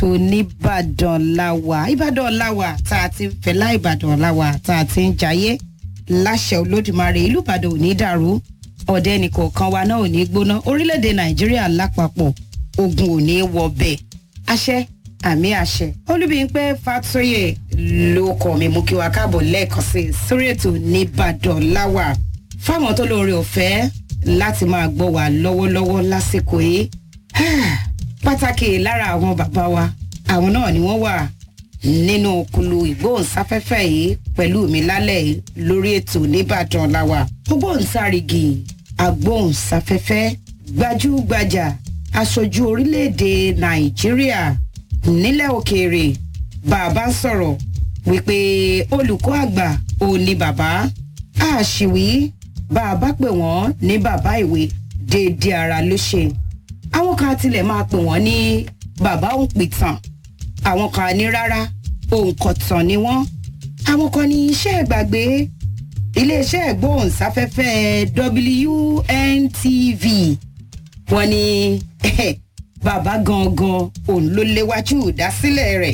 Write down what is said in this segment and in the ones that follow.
ètò nìbàdàn láwà ìbàdàn láwà tá a ti ń fẹlá ìbàdàn láwà tá a ti ń jayé láṣẹ olódùmarè ìlú ìbàdàn ò ní dàrú ọ̀dẹ nìkọ̀ọ̀kan wa náà ò ní gbóná orílẹ̀-èdè nàìjíríà lápapọ̀ ogun ò ní wọbẹ̀ àṣẹ àmì àṣẹ olúbíńpẹ́ fàtóyè ló kọ́ mi mú kí wa káàbọ̀ lẹ́ẹ̀kan sí i sórí ètò nìbàdàn láwà fáwọn tó lóore ọ̀fẹ́ láti máa gbọ́ wa lọ́wọ́lọ́wọ́ lásìkò yìí pàtàkì lára àwọn bàbá wa àwọn náà ni wọ́n wà nínú kulu ìgbóhùnsáfẹ́fẹ́ yìí pẹ̀lú mi lálẹ́ yìí lórí ètò nìbàdàn láwà ògbóhùnsárígì agbóhùnsáfẹ́fẹ́ gbajúgbajà aṣojú orílẹ̀-èdè nàìjíríà nílẹ̀ òkèèrè bàbá ń sọ̀rọ̀ wípé olùkọ́ àgbà ò ní bàbá àṣìwí bàbá pè wọ́n ní bàbá ìwé déédéé ara ló ṣe àwọn kan tilẹ̀ máa pè wọ́n ní bàbá òǹpìtàn àwọn kan ní rárá òǹkọ̀tàn ni wọ́n àwọn kan ní iṣẹ́ ìgbàgbé iléeṣẹ́ ìgbóhùnsáfẹ́fẹ́ WNTV wọ́n ní bàbá gangan òun ló léwájú ìdásílẹ̀ rẹ̀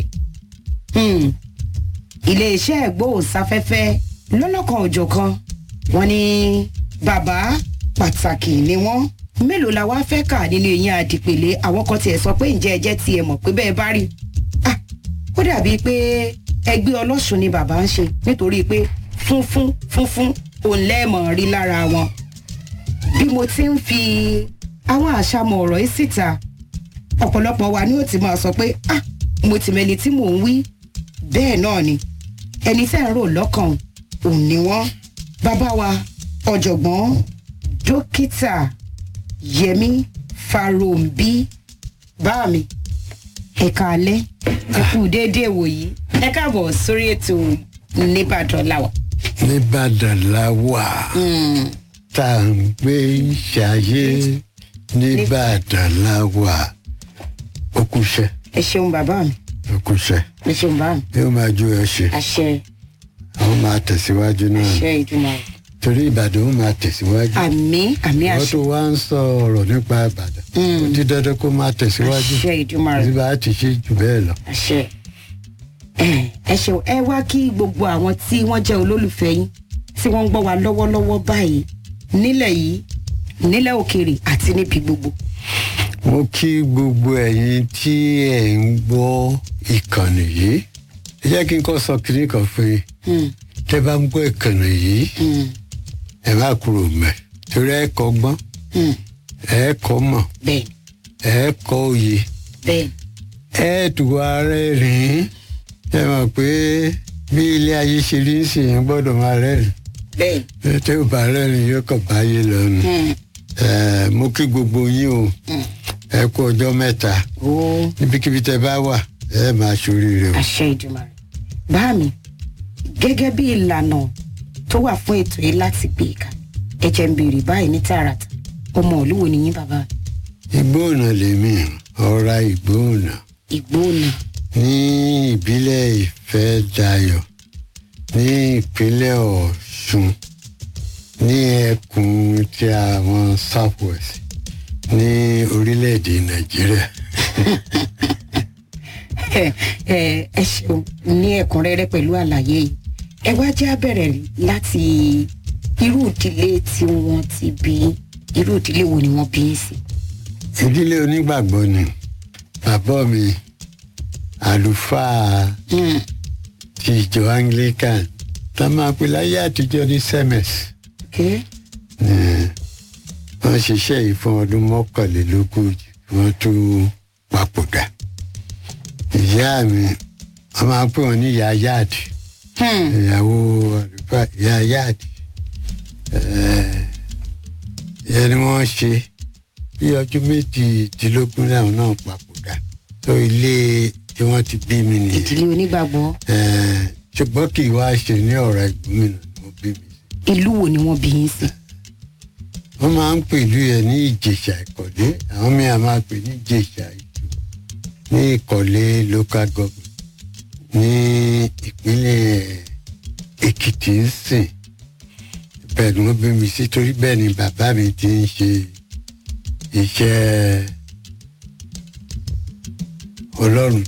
iléeṣẹ́ ìgbóhùnsáfẹ́fẹ́ lọ́lọ́kan òjọ̀kan wọ́n ní bàbá pàtàkì ni wọ́n mélòó la wá fẹ́ kà nínú eyín àdìpèlé àwọn kan tiẹ̀ sọ pé ǹjẹ́ ẹ jẹ́ tiẹ̀ mọ̀ pé bẹ́ẹ̀ bá rí ó dàbí pé ẹgbẹ́ ọlọ́sùn ni bàbá ń ṣe nítorí pé funfun funfun òun lẹ́ẹ̀mọ̀ rí lára wọn bí mo ti ń fi àwọn àṣàmọ̀ ọ̀rọ̀ yìí síta ọ̀pọ̀lọpọ̀ wa ni ó ti máa sọ pé ah mo ti mẹni tí mò ń wí bẹ́ẹ̀ náà ni ẹni tẹ́ ń rò lọ́kàn òun ni wọ́n bàbá wa ọ̀jọ̀gbọ́n dókítà yẹmi farombi bá mi ẹ̀ka alẹ́ ẹ kú déédéé wòyí ẹ káàbọ̀ sórí ètò nìbàdàn làwà. nìbàdàn làwà tá à ń gbé ṣayé nìbàdàn làwà okùṣẹ́ ẹ ṣeun bàbá mi okùṣẹ́ ẹ ṣeun bàbá mi yóò máa jó ẹ ṣe àṣẹ àwọn máa tẹ̀síwájú náà àṣẹ ìdùnnà rẹ torí ìbàdàn ó máa tẹ̀síwájú àmì àmì wọ́n àṣẹ tó wá ń sọ ọ̀rọ̀ nípa ìbàdàn ó ti dandan kó máa tẹ̀síwájú àṣẹ ìdùnnà rẹ bí bá a ti ṣe jù bẹ́ẹ̀ lọ. àṣẹ ẹ ṣeun ẹ wá kí gbogbo àwọn tí wọ́n jẹ́ olólùfẹ́ yín tí wọ́n ń gbọ́ wa lọ́wọ́lọ́wọ́ báyìí nílẹ̀ yìí nílẹ̀ òkèèrè àti níbi gbogbo. mo kí gbogbo ẹ̀yin tí ẹ̀ ń gbọ́ ìkànnì yìí ẹ jẹ́ kí n kọ́ sọ kiri kan fún yín Hmm, tẹ́ bá ń gbọ́ ìkànnì yìí hmm, ẹ má kúrò mẹ́ torí ẹ kọ́ gbọ́n hmm. ẹ kọ́ mọ̀ bẹ́ẹ̀ ẹ kọ́ òye bẹ́ẹ̀ ẹ tù wá rẹ́rìn-ín ẹ mọ̀ pé bí ilé ayé ṣe rí sí yẹn gbọ́dọ̀ máa rẹ́rìn bẹ́ẹ̀ tẹ́ ò bá rẹ́rìn yóò kàn báyé lọ́nu hmm, ẹ mo kí gbogbo yín o hmm. ẹ kú ọjọ́ mẹ́ta ó níbikíbi tẹ́ bá wà ẹ máa ṣoríire o. àṣẹ ìdùnnà rẹ. bá mi gẹ́gẹ́ bí ìlànà tó wà fún ètò yìí láti gbé ìka ẹ jẹ́ ń béèrè báyìí ní tààràtà ọmọ olúwo ni yín bàbá ìgbóònà lèmi ọ̀ra ìgbóònà ìgbóònà ní ìbílẹ̀ ìfẹ́ dayọ̀ ní ìpínlẹ̀ ọ̀ṣun ní ẹkùn ti àwọn south west ní orílẹ̀-èdè nàìjíríà. ẹ ẹ ẹ ṣeun ní ẹ̀kúnrẹ́rẹ́ pẹ̀lú àlàyé yìí ẹ wá jẹ́ abẹ̀rẹ̀ láti irú ìdílé tí wọ́n ti bí irú ìdílé wo ni wọ́n bí yín sí. ìdílé onígbàgbọ́ ni bàbá mi àlùfáà Hmm, ti ìjọ anglican tá a máa pè láyé àtijọ́ ní semes. okay. wọ́n ṣiṣẹ́ yìí fún ọdún mọ́kànlélógójì wọ́n tó papòdà. ìyá mi wọ́n máa ń pè wọ́n ní ìyá yáàdì Hmm, ìyàwó àlùfáà ìyá yáàdì. ìyẹn ni wọ́n ṣe bí ọjọ́ méjìdínlógún làwọn náà papòdà. tó ilé tí wọ́n ti bí mi nìyẹn. ìdílé onígbàgbọ́ Eh, ṣùgbọ́n kì í wá ṣe ní ọ̀rọ̀ ìgbómìnà ni wọ́n bí mi sí. ìlú wo ni wọ́n bí yín sí. wọ́n máa ń pèlú ẹ̀ ní ìjèṣà ìkọ̀lé àwọn mìíràn máa pè ní ìjèṣà ìjù ní ìkọ̀lé local government ní ìpínlẹ̀ èkìtì ń sìn bẹ́ẹ̀ ni wọ́n bí mi sí torí bẹ́ẹ̀ ni bàbá mi ti ń ṣe iṣẹ́ ọlọ́run